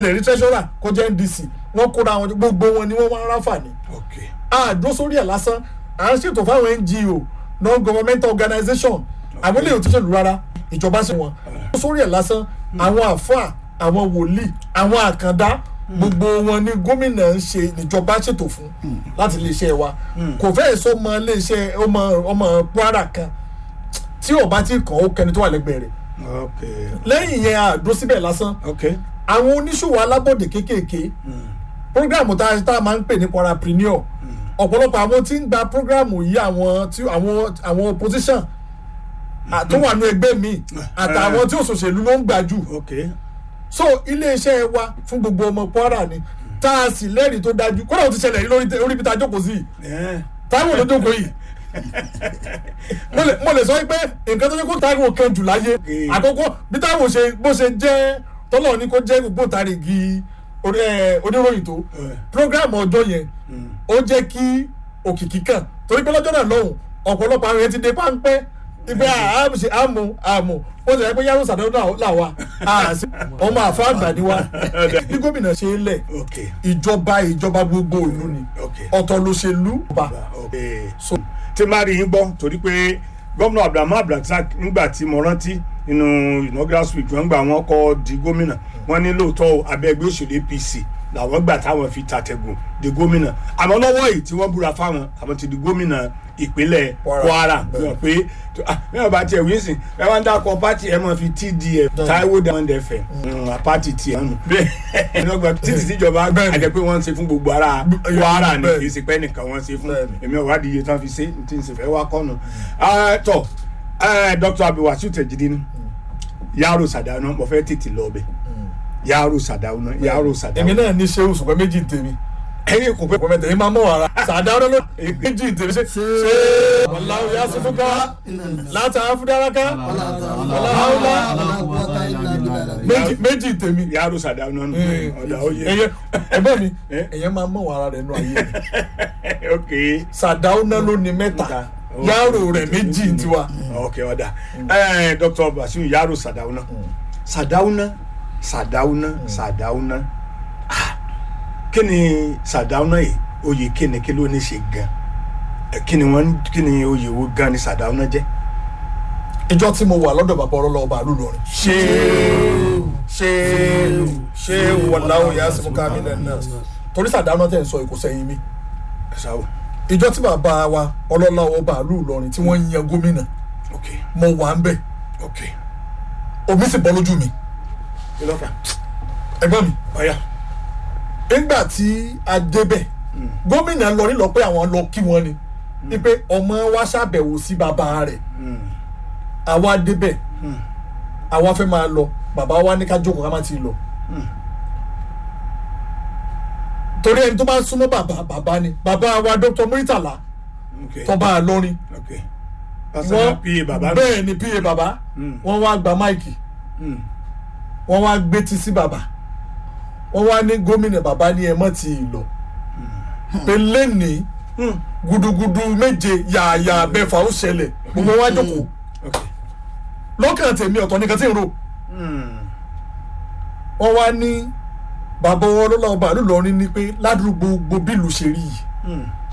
lè rí treasurer kó jẹ́ ndc wọ́n kóra wọn gbogbo wọn ni wọ́n wá ń ráǹfààní ok àdó sórí ẹ̀ lásán à ń ṣètò fáwọn ngo non governmental organisation àwọn eléyìí ò ti ṣèlú rárá ìjọba ṣe wọn àdó sórí ẹ̀ lásán àwọn àfáà àwọn wòlíì àwọn àkàndá gbogbo wọn ni gómìnà ń ṣe ìjọba ṣètò fún láti iléeṣẹ́ wa kò fẹ́ẹ̀ sọ ọmọ iléeṣẹ́ ọmọ ọmọ kwara kan tí ò bá ti kàn ó kẹni tó wà lẹ́gbẹ̀ẹ́ rẹ̀ ok lẹ́yìn yẹn àdó síbẹ̀ lásán ok àwọn oníṣòwò alábọ̀dé kéékèèké programu tá a tá a máa ń pè ní parapreneur ọ̀pọ̀lọpọ̀ àwọn tí ń gba programu yìí àwọn tí àwọn àwọn opposition à- tó wà ní ẹgbẹ́ mi àtàwọn tí òṣòṣèlú ló ń gbà jù ok so iléeṣẹ́ wa fún gbogbo ọmọ kwara ni tá a sì lẹ́rìí tó dájú kódà ó ti ṣẹlẹ̀ rí lórí tẹ- orí ibi tá a jókòó sí yìí ẹ táwọn ló jókòó yìí mo lè mo lè sọ pé nǹkan tó yẹ kó táwọn kan jù láyé Okay. àkọ́kọ́ bí táwọn ṣe bó ṣe jẹ́ tọ́lọ̀ ní kó jẹ́ ògbóǹtarìgì orí- eh, oníròyìn tó Eh. program ọjọ́ yẹn ó jẹ́ kí òkìkí kàn torí pé lọ́jọ́ náà lọ́hùn ọ̀pọ̀lọpọ̀ àwọn yẹn ti dé páńpẹ́ ìgbé àmù àmù àmù ó ti rẹ̀ pé yàrá ìsàdánù náà là wà àṣì ọmọ àfa àgbà ni wa bí gómìnà ṣe ń lẹ̀ ok ìjọba ìjọba gbogbo ìlú ni Okay. ọ̀tọ̀ lóṣèlú bá ok so tí má rí yín gbọ́ torí pé gómìnà abdulhamid abdulrasaq nígbà tí mo rántí nínú inaugural speech wọn gbà wọn kọ́ di gómìnà wọn ní lóòótọ́ abẹ́gbẹ́ òṣèlú apc làwọn gbà táwọn fi tàtẹ̀gùn di gómìnà àmọ́ lọ́wọ́ yìí tí wọ́n búra fáwọn àwọn ti di gómìnà ìpínlẹ̀ Kwara. kwara fi hàn pé mẹ́wàá bá tiẹ̀ wíńsìn ẹ wá ń dákọ̀ pátì ẹ máa fi tdf taiwo diamond fm pátì tiẹ̀ nù bẹ́ẹ̀ ẹ̀ lọ́gbà títí tíjọba Bẹ́ẹ̀ni. àjẹpé wọ́n ń ṣe fún gbogbo ara kwara ni Bẹ́ẹ̀ni. kì í ṣe pẹ́ nìkan wọ́n ṣe fún Bẹ́ẹ̀ni. èmi ò wádìí iye tán fi ṣe tí n sì fẹ́ wá kọ́nù. tọ́ dr abdulwasiu tẹ̀jídé ni yàrá sàdáwọ́nà mo fẹ́ tètè lọ ọbẹ̀ yàrá sàdáwọ́nà yàrá èmi sàdáwọ́nà. náà ní ṣé oṣù pẹ́ méjì tèmi ẹyin kò pẹ́ pẹ́ mẹ́tẹ̀ èmi máa mọ̀ wàrà sàdáwọ́ ló méjì tèmi ṣe ṣe wàláwù yá sí fúnka láti àfúdáraka wàláhàúlá méjì méjì tèmi yàrá sàdáwọ́nà nù ọ̀dà oyè. ẹyẹ ẹgbẹ́ mi Eh? ẹ̀yẹ máa mọ̀ wàrà rẹ̀ nù ayé mi ok sàdáwọ́ náà ló ní mẹ́ta Mẹ́ta. yàrá rẹ̀ méjì tiwa ok ọ̀dà dr abdulwasiu yàrá sàdáwọ́nà sàdáwọ́nà sàdáwọ́nà sàdáwọ́nà Ah, kí ni sàdáwọ́nà yìí oyè kí ni kí ló ní ṣe gan Eh, kí ni wọ́n kí ni oyè wo gan ni sàdáwọ́nà jẹ́. ìjọ tí mo wà lọ́dọ̀ bàbá ọlọ́lọ́ ọba àlù lọ́rin. ṣé ṣé ṣé wàláwù yá sí fúnka mi náà torí sàdáwọ́ tẹ̀ ń sọ èkó sẹ́yìn mi ṣáwó ìjọ tí bàbá wa ọlọ́lá ọba àlù lọ́rin tí wọ́n yan gómìnà ok mo wà ń bẹ̀ ok omi sì bọ́ lójú mi kí ló fà ẹgbọ́n mi ọ̀yà nígbà tí a débẹ̀ gómìnà lọ nílọ pé àwọn lọ kí wọn ni wípé ọmọ wa ṣàbẹ̀wò sí bàbá rẹ̀ àwa débẹ̀ àwa fẹ́ máa lọ bàbá wa ní ká jókòó ká má ti lọ torí ẹni tó bá súnmọ́ bàbá bàbá ni bàbá wa dr muritala ok tọ́ba àlọ́rin ok pásítọ̀ pa bàbá mi bẹ́ẹ̀ ni pa bàbá Mm. wọ́n wá gba máìkì Mm. wọ́n wá gbétí sí bàbá wọ́n wá ní gómìnà bàbá ní ẹ mọ́ ti lọ pé lẹ́nìí Mm. gudugudu méje yààyà bẹ́fà ó ṣẹlẹ̀ gbogbo wa jókòó ok lọ́kàn tèmi ọ̀tọ̀ nìkan tí ń rò Mm. wọ́n wá ní bàbá wọn lọ́la ọba àlùlọ́rin ní pé ládùúgbò gbogbo bílù ṣe rí yìí Mm.